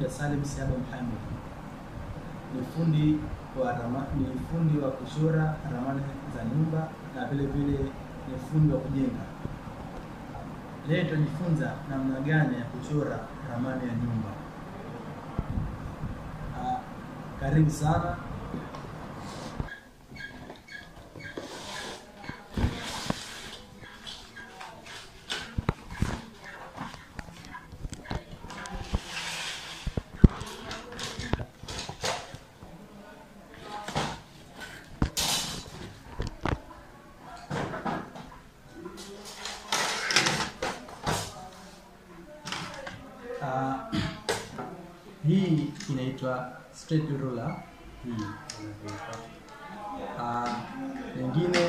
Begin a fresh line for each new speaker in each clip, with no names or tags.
anaitwa Salim Siaba Muhammad. Ni fundi wa rama, ni fundi wa kuchora ramani za nyumba na vile vile ni fundi wa kujenga. Leo tutajifunza namna gani ya kuchora ramani ya nyumba. Ah, karibu sana. Ah, hii inaitwa straight ruler hii inavyoitwa. Ah, nyingine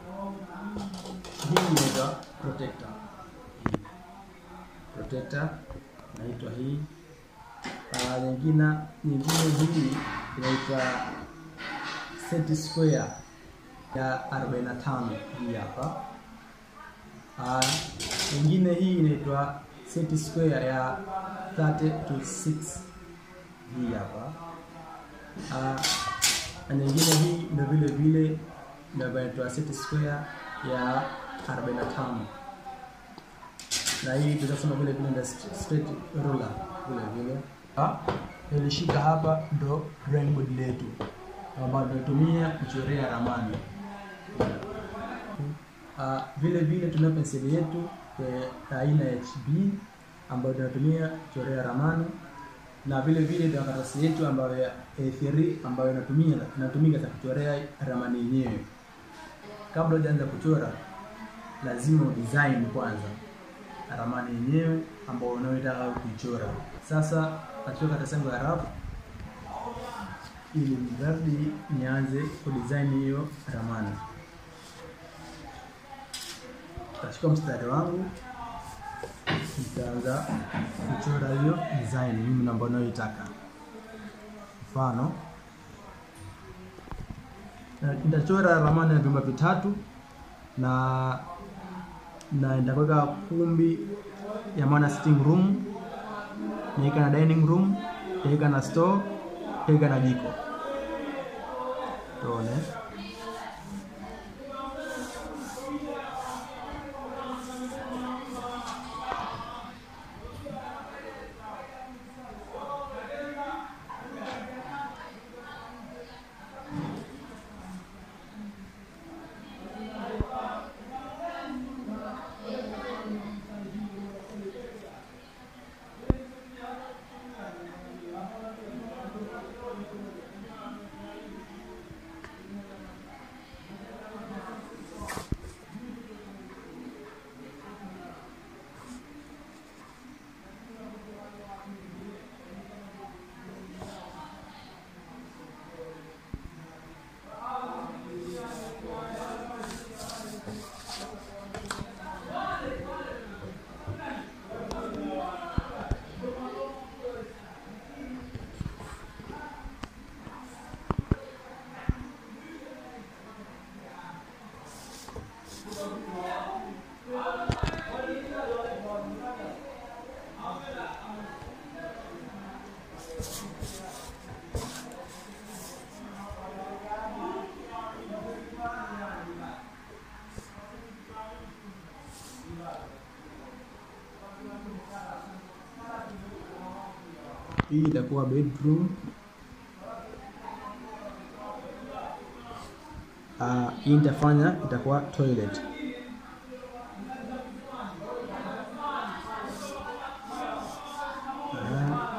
hii inaitwa protector hii protector inaitwa hii Ah, nyingine nyingine hii inaitwa set square ya 45 hii hapa Ah, nyingine hii inaitwa set square ya 30 to 6 hii hapa. Ah, na nyingine hii ndio vile vile ndio inaitwa set square ya 45 na hii tunasema vile vile ndio straight ruler vile vile. Ah, nilishika hapa ndo drawing board letu ambayo tunatumia kuchorea ramani. Uh, vile vile tuna penseli yetu ya aina ya HB ambayo tunatumia kuchorea ramani na vile vile tuna karatasi yetu ambayo ya A3 ambayo inatumia inatumika za kuchorea ramani yenyewe. Kabla hujaanza kuchora, lazima udesign kwanza ramani yenyewe ambayo unayotaka kuichora. Sasa nachukua karatasi yangu ya rafu ili mradi nianze kudesign hiyo ramani. Nitachukua mstari wangu nitaanza kuchora hiyo design mimi ambayo nayoitaka. Mfano, na- nitachora ramani ya vyumba vitatu na na nitaweka kumbi ya maana sitting room, niweka na dining room, niweka na store, niweka na jiko. Tuone. Hii itakuwa bedroom. Ah, hii nitafanya itakuwa toilet. Ah.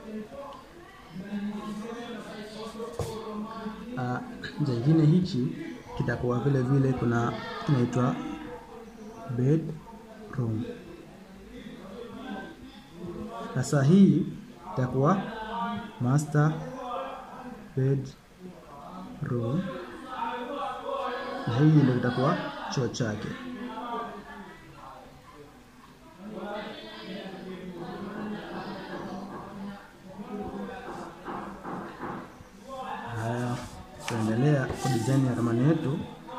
Uh, jingine hichi kitakuwa vile vile kuna kinaitwa bedroom. Sasa hii itakuwa master bedroom, na hii ndio itakuwa choo chake. Haya, tuendelea kwa design ya ramani yetu.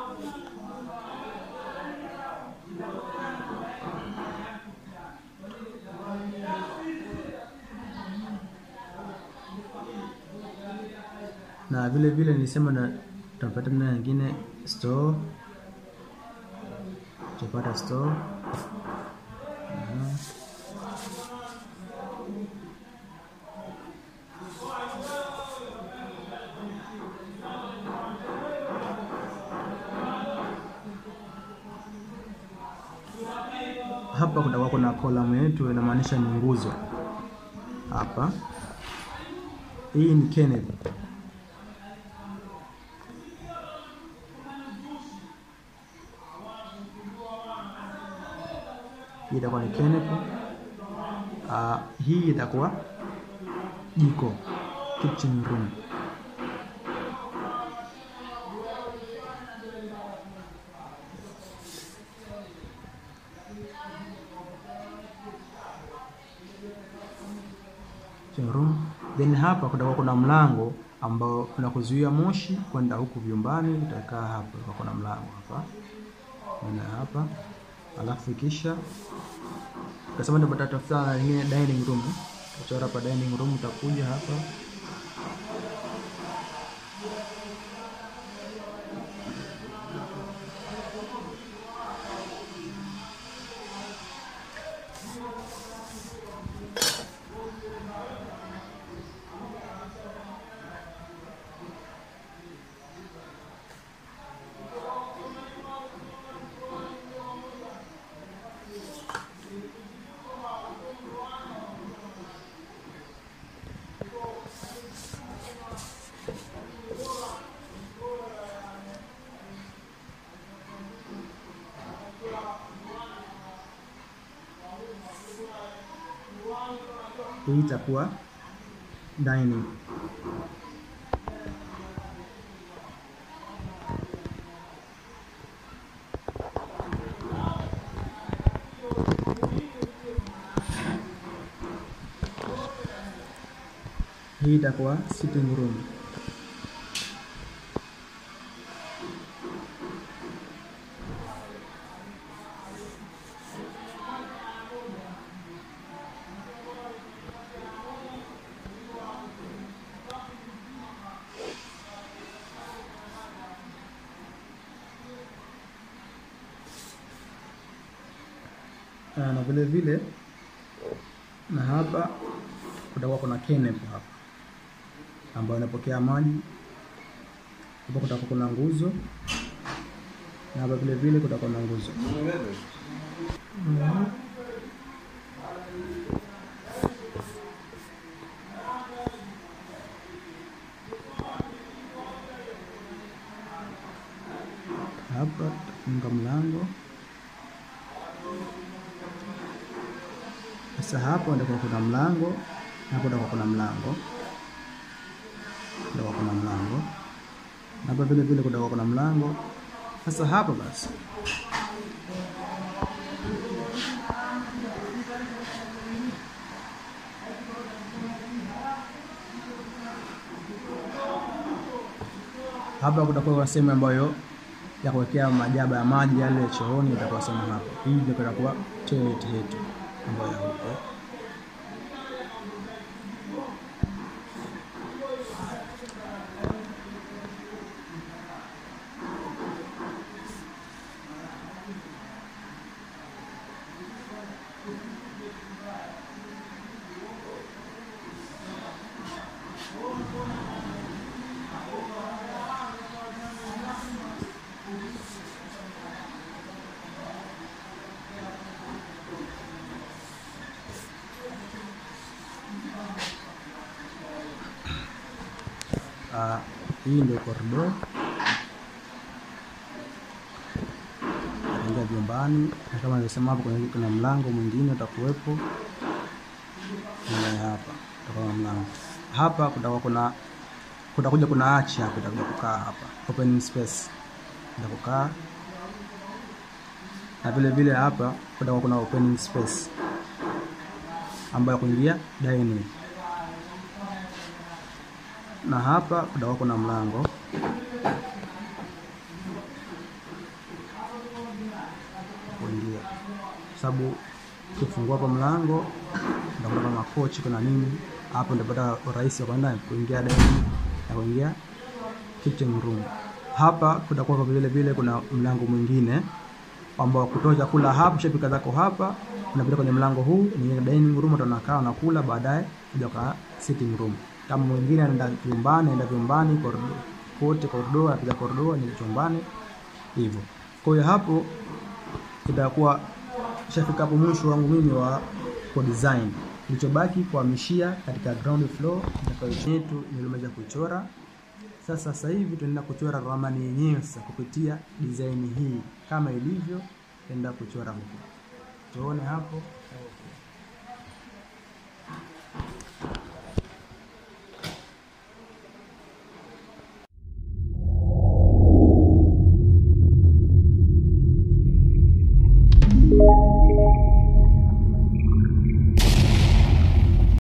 na vile vile nilisema na tutapata na nyingine store, tutapata store. Aha. Hapa kutakuwa kuna kolamu yetu inamaanisha ni nguzo hapa. Hii ni Kenneth. Hii itakuwa ni Kenneth. Uh, hii itakuwa jiko, kitchen room. Kitchen room. Then hapa kutakuwa kuna mlango ambao unakuzuia moshi kwenda huku vyumbani, utakaa hapa. Kwa kuna mlango hapa na hapa, alafu kisha ukasema ndio tafuta na nyingine dining room. Utachora hapa dining room, utakuja hapa hii itakuwa dining. Hii itakuwa sitting room. Ah, na vile vile na hapa kutakuwa kuna kenep hapa ambayo inapokea maji. Hapa kutakuwa kuna nguzo na hapa vile vile kutakuwa na nguzo. Hapa tutafunga mlango. Sasa hapo ndipo kuna mlango, hapo ndipo kuna mlango, ndipo kuna mlango, na hapa vile vile kutakuwa kuna mlango. Sasa hapa basi hapa kutakuwa kuna sehemu ambayo ya kuwekea majaba ya maji yale ya chooni, itakuwa sehemu hapo. Hii ndio itakuwa toilet yetu ambayo ya huko. Uh, hii ndio corridor utaingia vyumbani, na kama nilivyosema hapo, kuna kuna mlango mwingine utakuwepo hapa, utakuwa na mlango hapa, kutakuwa kuna kutakuja kuna achi hapa, itakuja kukaa hapa, open space itakukaa na vile vile hapa kutakuwa kuna opening space ambayo kuingia dining, na hapa kutakuwa kuna mlango kuingia, sababu ukifungua kwa mlango utakuta kama kochi kuna nini hapo, ndio pata urahisi wa kwenda kuingia dining na kuingia kitchen room. Hapa kutakuwa kwa vile vile kuna mlango mwingine ambao kutoa chakula hapa, shapika zako hapa, unapita kwenye mlango huu ni dining room, utakaa unakula, baadaye kuja kwa sitting room. Kama mwingine anaenda vyumbani, anaenda vyumbani corridor kote, corridor anapiga corridor ni chumbani hivyo. Kwa hiyo hapo itakuwa shafika hapo mwisho wangu mimi wa kwa design. Kilichobaki kuhamishia katika ground floor yetu nilimaliza kuchora. Sasa sasa hivi tunaenda kuchora ramani yenyewe sasa kupitia design hii kama ilivyo, tunaenda kuchora huko. Tuone hapo.